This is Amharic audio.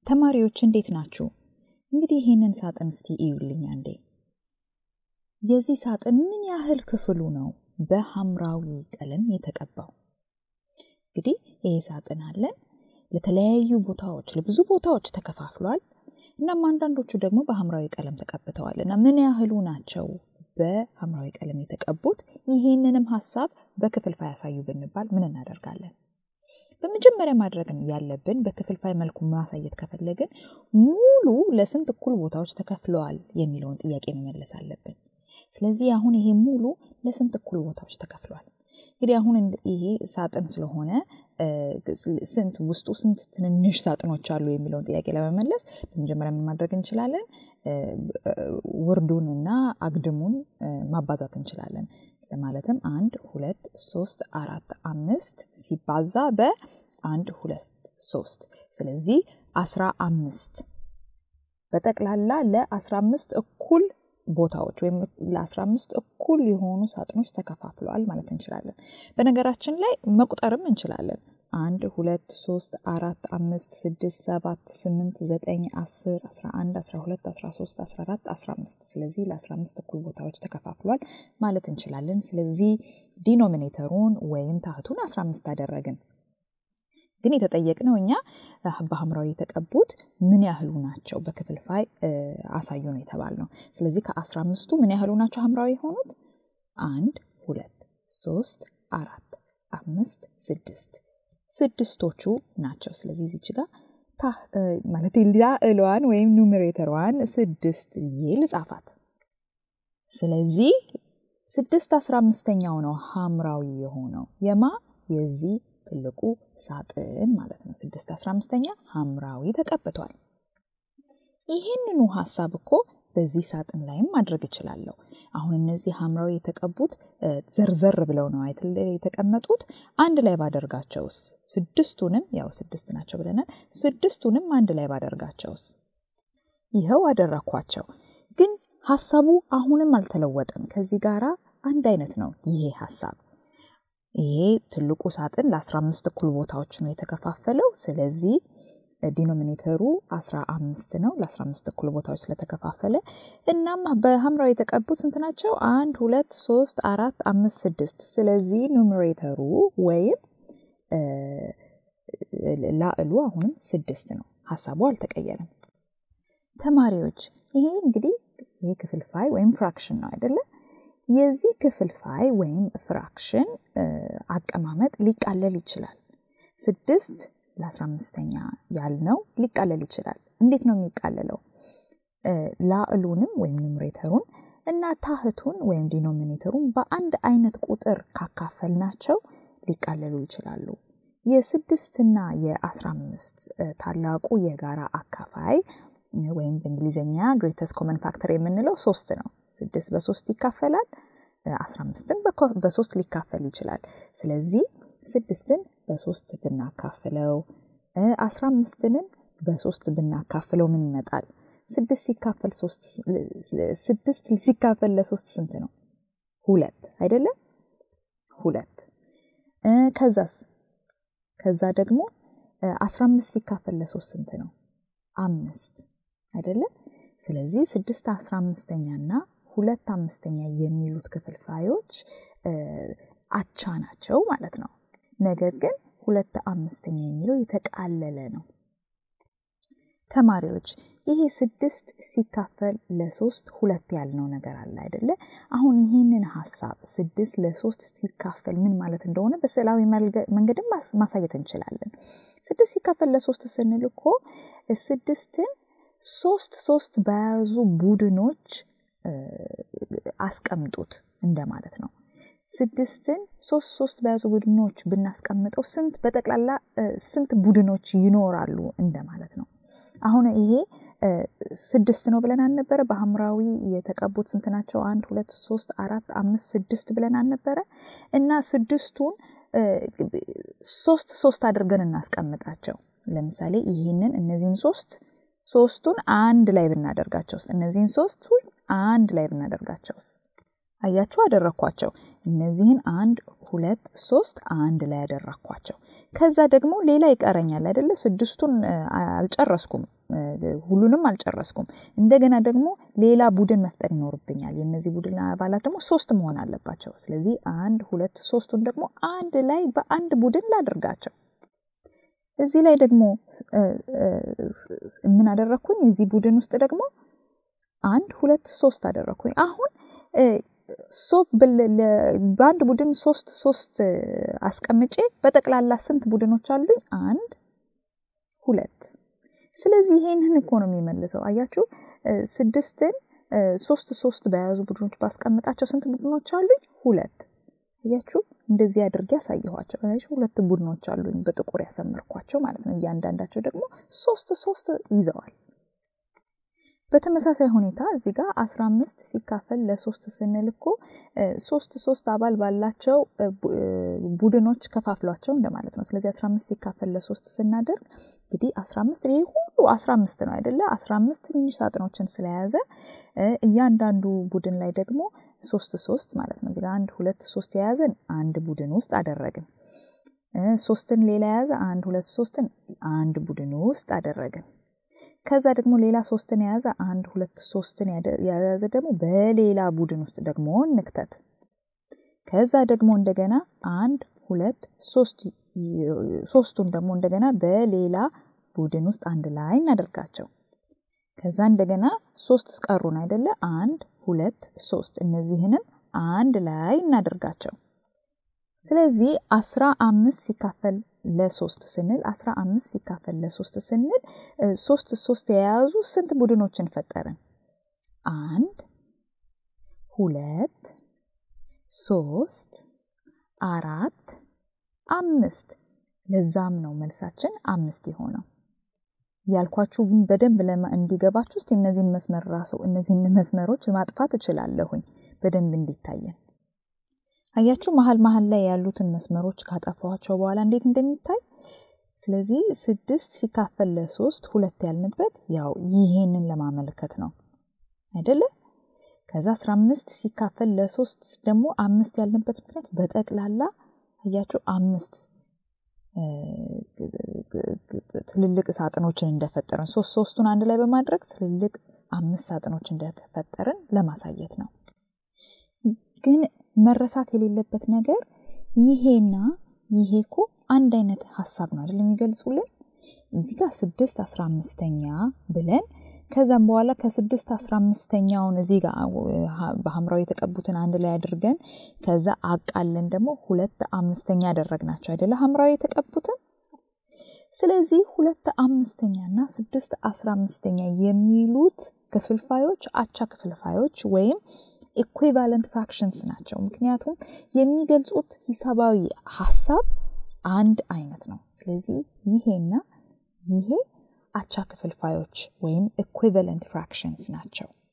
ተማሪዎች እንዴት ናችሁ? እንግዲህ ይህንን ሳጥን እስቲ እዩልኝ አንዴ። የዚህ ሳጥን ምን ያህል ክፍሉ ነው በሐምራዊ ቀለም የተቀባው? እንግዲህ ይህ ሳጥን አለን ለተለያዩ ቦታዎች ለብዙ ቦታዎች ተከፋፍሏል። እናም አንዳንዶቹ ደግሞ በሐምራዊ ቀለም ተቀብተዋል እና ምን ያህሉ ናቸው በሐምራዊ ቀለም የተቀቡት? ይህንንም ሀሳብ በክፍልፋይ ያሳዩ ብንባል ምን እናደርጋለን? በመጀመሪያ ማድረግ ያለብን በክፍልፋይ መልኩ ማሳየት ከፈለግን ሙሉ ለስንት እኩል ቦታዎች ተከፍለዋል የሚለውን ጥያቄ መመለስ አለብን። ስለዚህ አሁን ይሄ ሙሉ ለስንት እኩል ቦታዎች ተከፍሏል? እንግዲህ አሁን ይሄ ሳጥን ስለሆነ ስንት ውስጡ ስንት ትንንሽ ሳጥኖች አሉ የሚለውን ጥያቄ ለመመለስ በመጀመሪያ ምን ማድረግ እንችላለን? ውርዱን እና አግድሙን ማባዛት እንችላለን። ማለትም አንድ ሁለት ሶስት አራት አምስት ሲባዛ በአንድ ሁለት ሶስት ስለዚህ አስራ አምስት በጠቅላላ ለአስራ አምስት እኩል ቦታዎች ወይም ለአስራ አምስት እኩል የሆኑ ሳጥኖች ተከፋፍለዋል ማለት እንችላለን። በነገራችን ላይ መቁጠርም እንችላለን። አንድ ሁለት ሶስት አራት አምስት ስድስት ሰባት ስምንት ዘጠኝ አስር አስራ አንድ አስራ ሁለት አስራ ሶስት አስራ አራት አስራ አምስት ስለዚህ ለአስራ አምስት እኩል ቦታዎች ተከፋፍሏል ማለት እንችላለን። ስለዚህ ዲኖሚኔተሩን ወይም ታህቱን አስራ አምስት አደረግን። ግን የተጠየቅነው እኛ በሐምራዊ የተቀቡት ምን ያህሉ ናቸው በክፍልፋይ አሳዩ ነው የተባልነው። ስለዚህ ከአስራ አምስቱ ምን ያህሉ ናቸው ሐምራዊ የሆኑት? አንድ ሁለት ሶስት አራት አምስት ስድስት ስድስቶቹ ናቸው። ስለዚህ እዚች ጋር ማለት ላዕሏን ወይም ኑሜሬተሯን ስድስት ብዬ ልጻፋት። ስለዚህ ስድስት አስራ አምስተኛው ነው ሐምራዊ የሆነው የማ የዚህ ትልቁ ሳጥን ማለት ነው። ስድስት አስራ አምስተኛ ሐምራዊ ተቀብቷል። ይህንኑ ሀሳብ እኮ በዚህ ሳጥን ላይም ማድረግ እችላለሁ። አሁን እነዚህ ሐምራዊ የተቀቡት ዘርዘር ብለው ነው አይደል የተቀመጡት። አንድ ላይ ባደርጋቸውስ ስድስቱንም ያው ስድስት ናቸው ብለናል። ስድስቱንም አንድ ላይ ባደርጋቸውስ ይኸው አደረኳቸው። ግን ሀሳቡ አሁንም አልተለወጠም። ከዚህ ጋራ አንድ አይነት ነው ይሄ ሀሳብ። ይሄ ትልቁ ሳጥን ለ15 እኩል ቦታዎች ነው የተከፋፈለው። ስለዚህ ዲኖሚኔተሩ 15 ነው ለ15 እኩል ቦታዎች ስለተከፋፈለ። እናም በሐምራዊ የተቀቡት ስንት ናቸው? አንድ ሁለት ሶስት አራት አምስት ስድስት። ስለዚህ ኑሜሬተሩ ወይም ላዕሉ አሁንም ስድስት ነው። ሀሳቡ አልተቀየረም። ተማሪዎች ይሄ እንግዲህ ይሄ ክፍልፋይ ወይም ፍራክሽን ነው አይደለም? የዚህ ክፍልፋይ ወይም ፍራክሽን አቀማመጥ ሊቃለል ይችላል። ስድስት ለአስራ አምስተኛ ያልነው ሊቃለል ይችላል። እንዴት ነው የሚቃለለው? ላዕሉንም ወይም ኑሜሬተሩን እና ታህቱን ወይም ዲኖሚኔተሩን በአንድ አይነት ቁጥር ካካፈልናቸው ሊቃለሉ ይችላሉ። የስድስትና የአስራ አምስት ታላቁ የጋራ አካፋይ ወይም በእንግሊዝኛ ግሬተስት ኮመን ፋክተር የምንለው ሶስት ነው። ስድስት በሶስት ይካፈላል። አስራ አምስትን በሶስት ሊካፈል ይችላል። ስለዚህ ስድስትን በሶስት ብናካፍለው አስራ አምስትንም በሶስት ብናካፍለው ምን ይመጣል? ስድስት ሲካፈል ሶስት ስድስት ሲካፈል ለሶስት ስንት ነው? ሁለት አይደለም? ሁለት ከዛስ ከዛ ደግሞ አስራ አምስት ሲካፈል ለሶስት ስንት ነው? አምስት አይደለም? ስለዚህ ስድስት አስራ አምስተኛ እና ሁለት አምስተኛ የሚሉት ክፍልፋዮች አቻ ናቸው ማለት ነው። ነገር ግን ሁለት አምስተኛ የሚለው የተቃለለ ነው። ተማሪዎች ይሄ ስድስት ሲካፈል ለሶስት ሁለት ያልነው ነገር አለ አይደለ? አሁን ይህንን ሀሳብ ስድስት ለሶስት ሲካፈል ምን ማለት እንደሆነ በስዕላዊ መንገድም ማሳየት እንችላለን። ስድስት ሲካፈል ለሶስት ስንል እኮ ስድስትን ሶስት ሶስት በያዙ ቡድኖች አስቀምጡት እንደማለት ነው። ስድስትን ሶስት ሶስት በያዙ ቡድኖች ብናስቀምጠው ስንት በጠቅላላ ስንት ቡድኖች ይኖራሉ እንደማለት ነው። አሁን ይሄ ስድስት ነው ብለን አልነበረ? በሐምራዊ የተቀቡት ስንት ናቸው? አንድ ሁለት ሶስት አራት አምስት ስድስት ብለን አልነበረ? እና ስድስቱን ሶስት ሶስት አድርገን እናስቀምጣቸው። ለምሳሌ ይህንን እነዚህን ሶስት ሶስቱን አንድ ላይ ብናደርጋቸውስ? እነዚህን ሶስቱን አንድ ላይ ብናደርጋቸውስ? አያችሁ አደረኳቸው። እነዚህን አንድ ሁለት ሶስት አንድ ላይ ያደረኳቸው። ከዛ ደግሞ ሌላ ይቀረኛል አይደለ? ስድስቱን አልጨረስኩም። ሁሉንም አልጨረስኩም። እንደገና ደግሞ ሌላ ቡድን መፍጠር ይኖርብኛል። የእነዚህ ቡድን አባላት ደግሞ ሶስት መሆን አለባቸው። ስለዚህ አንድ ሁለት ሶስቱን ደግሞ አንድ ላይ በአንድ ቡድን ላድርጋቸው። እዚህ ላይ ደግሞ ምን አደረግኩኝ? እዚህ ቡድን ውስጥ ደግሞ አንድ ሁለት ሶስት አደረግኩኝ። አሁን በአንድ ቡድን ሶስት ሶስት አስቀምጬ በጠቅላላ ስንት ቡድኖች አሉኝ? አንድ ሁለት። ስለዚህ ይሄንን እኮ ነው የሚመልሰው። አያችሁ ስድስትን ሶስት ሶስት በያዙ ቡድኖች ባስቀምጣቸው ስንት ቡድኖች አሉኝ? ሁለት። አያችሁ እንደዚህ አድርጌ ያሳየኋቸው ሁለት ቡድኖች አሉኝ በጥቁር ያሰመርኳቸው ማለት ነው። እያንዳንዳቸው ደግሞ ሶስት ሶስት ይዘዋል። በተመሳሳይ ሁኔታ እዚህ ጋር አስራ አምስት ሲካፈል ለሶስት ስንል እኮ ሶስት ሶስት አባል ባላቸው ቡድኖች ከፋፍሏቸው እንደማለት ነው። ስለዚህ አስራ አምስት ሲካፈል ለሶስት ስናደርግ እንግዲህ አስራ አምስት ይህ ሁሉ አስራ አምስት ነው አይደለ? አስራ አምስት ትንንሽ ሳጥኖችን ስለያዘ እያንዳንዱ ቡድን ላይ ደግሞ ሶስት ሶስት ማለት ነው። እዚህ ጋር አንድ ሁለት ሶስት የያዘን አንድ ቡድን ውስጥ አደረግን። ሶስትን ሌላ የያዘ አንድ ሁለት ሶስትን አንድ ቡድን ውስጥ አደረግን። ከዛ ደግሞ ሌላ ሶስትን የያዘ አንድ ሁለት ሶስትን የያዘ ደግሞ በሌላ ቡድን ውስጥ ደግሞ እንክተት። ከዛ ደግሞ እንደገና አንድ ሁለት ሶስት ሶስቱን ደግሞ እንደገና በሌላ ቡድን ውስጥ አንድ ላይ እናደርጋቸው። ከዛ እንደገና ሶስት ቀሩን አይደለ? አንድ ሁለት ሶስት እነዚህንም አንድ ላይ እናደርጋቸው። ስለዚህ አስራ አምስት ሲካፈል ለሶስት ስንል አስራ አምስት ሲካፈል ለሶስት ስንል ሶስት ሶስት የያዙ ስንት ቡድኖችን ፈጠርን? አንድ ሁለት ሶስት አራት አምስት። ለዛም ነው መልሳችን አምስት የሆነው። ያልኳችሁ በደንብ እንዲገባችሁ እስቲ እነዚህን መስመር ራሱ እነዚህን መስመሮች ማጥፋት እችላለሁኝ በደንብ እንዲታየን። አያችሁ መሀል መሀል ላይ ያሉትን መስመሮች ካጠፋኋቸው በኋላ እንዴት እንደሚታይ። ስለዚህ ስድስት ሲካፈል ለሶስት ሁለት ያልንበት ያው ይሄንን ለማመልከት ነው አይደለ? ከዛ አስራ አምስት ሲካፈል ለሶስት ደግሞ አምስት ያልንበት ምክንያት በጠቅላላ አያችሁ አምስት ትልልቅ ሳጥኖችን እንደፈጠርን ሶስት ሶስቱን አንድ ላይ በማድረግ ትልልቅ አምስት ሳጥኖች እንደፈጠርን ለማሳየት ነው። ግን መረሳት የሌለበት ነገር ይሄና ይሄ እኮ አንድ አይነት ሀሳብ ነው አይደል የሚገልጹልን። እዚህ ጋር ስድስት አስራ አምስተኛ ብለን ከዛም በኋላ ከስድስት አስራ አምስተኛውን እዚህ ጋር በሐምራዊ የተቀቡትን አንድ ላይ አድርገን ከዛ አቃለን ደግሞ ሁለት አምስተኛ ያደረግናቸው አይደለ ሐምራዊ የተቀቡትን። ስለዚህ ሁለት አምስተኛ እና ስድስት አስራ አምስተኛ የሚሉት ክፍልፋዮች አቻ ክፍልፋዮች ወይም ኢኩቫለንት ፍራክሽንስ ናቸው። ምክንያቱም የሚገልጹት ሂሳባዊ ሀሳብ አንድ አይነት ነው። ስለዚህ ይሄና ይሄ አቻ ክፍልፋዮች ወይም ኢኩቫለንት ፍራክሽንስ ናቸው።